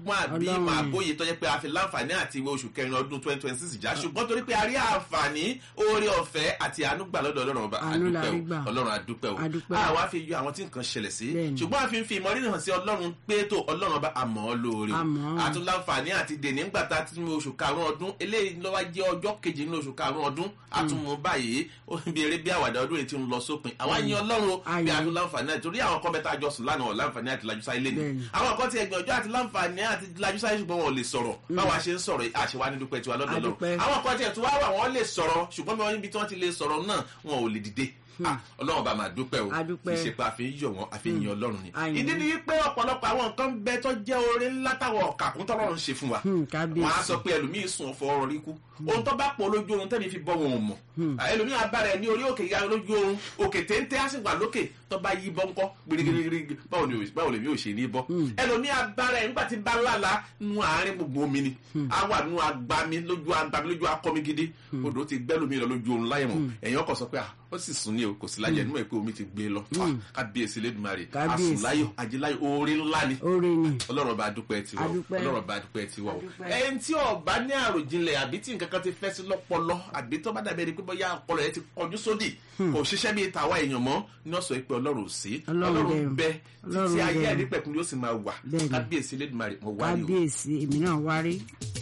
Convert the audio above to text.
ọgbọ́n àbí Ọlọ́run. ìmọ̀ àbóyè tó jẹ́ pé a fi láǹfààní àti ìwé oṣù kẹrin ọdún twenty twenty six já ṣùgbọ́n torí pé a rí àǹfààní oore ọ̀fẹ́ àti àánú gbà lọ́dọ̀ ọlọ́run ọba Àánú la àdúpẹ́ rí o gbà. ọlọ́run àdúpẹ́ o Àdúpẹ́. àwa fi yọ àwọn tí nǹkan ṣẹlẹ̀ sí Bẹ́ẹ̀ni. ṣùgbọ́n a fi ń fi ìmọ̀rírì hàn sí ọlọ́run pé tó ọlọ́run ọba àmọ́ ọ lóore o Àmọ́. àtún láǹfààní àti dèní ńgbà tá a ti mú oṣù karùn-ún ọdún eléyìí ló wá jẹ́ ọjọ́ kejì nínú oṣù karùn-ún ọdún àtúnmú báyìí ó ń bí eré bí àwàdà ọdún yìí ti ń lọ sópin àwa yin ọlọ́run o bí Ayọ̀. a tún láǹfààní àti torí àwọn kan bẹ́ẹ̀ tá a jọ sùn lánàá ọ̀ láǹfààní àti lajú sáyé lẹ́nu Bẹ́ẹ̀ni. àwọn kan ti ẹgbẹ́ ọjọ́ àti láǹfààní àti lajú sáyé ṣùgbọ́n wọn ò lè sọ̀rọ̀ báwa ṣe ń sọ̀rọ̀ àṣewá ní dúpẹ́ tiwa lọ́dọ̀ lọ́run Adúpẹ́. àwọn kan tiẹ̀ tún wá wà wọ́n lè sọ̀rọ̀ ṣùgbọ́n bí wọ́n níbi tí wọ́n ti lè sọ̀rọ̀ náà wọn ò lè dìde Ah, ọlọ́run bá máa dúpẹ́ o Adúpẹ́. kì í ṣe pé a fi ń yọ̀ wọ́n a fi ń yin ọlọ́run ni Àyìn. ìdí ni wípé ọ̀pọ̀lọpọ̀ àwọn nǹkan bẹ tó jẹ́ oore ńlá táwọn ọ̀kàkùn tọ́lọ́run ṣe fún wa Hmm, kábíyèsí. wọn á sọ pé ẹlòmíì sùn ọ̀fọ̀ ọ̀rọ̀ rí kú ohun tó bá pọ̀ lójú oorun tẹ́mi fi bọ́ wọn ò mọ̀ ẹlòmíì abára ẹ̀ ní orí òkè ya lójú oorun òkè téńté á sì wà lókè tó bá yí bọ́ ńkọ́ gbirigbirigbiri báwo ni o- báwo lèmi ò ṣe ní bọ́ ẹlòmíì abára ẹ̀ nígbà tí bá lálàá nu àárín gbogbo omi ni á wà nu agbami lójú agbami lójú akọmi gidi odò ti gbẹ́ lómi lọ lójú oorun láyé mọ̀ ẹ̀yìn ọkọ̀ sọ pé ah ó sì sùn ní o kò sí láyé ẹnu mọ̀ pé omi ti gbé lọ Ah, kábíyèsí lẹ́dùnmarè Kábíyèsí. àsùnláyọ̀ ajíláyọ̀ oore ńlá ni oore ni ọlọ́run bá dúpẹ́ tiwa o Adúpẹ́. ọlọ́run bá dúpẹ́ tiwa o Adúpẹ́. ẹni tí ọba ní àròjinlẹ̀ àbí tí nǹkan kan ti fẹ́ sí lọ́pọlọ àbí tó bá dàbí ẹni pé bóyá ọpọlọ yẹn ti kọjú sódì kò ṣiṣẹ́ bíi tàwa èèyàn mọ́ ní ọ̀sọ̀ pé ọlọ́run ò sí Ọlọ́run bẹ bẹ. títí Ọlọ́run ayé bẹ. ẹni pẹ̀kun yóò sì máa wà Bẹ́ẹ̀ni. kábíyèsí lẹ́dùnmarè mọ̀ wá rí o. kábíyèsí èmi náà wárí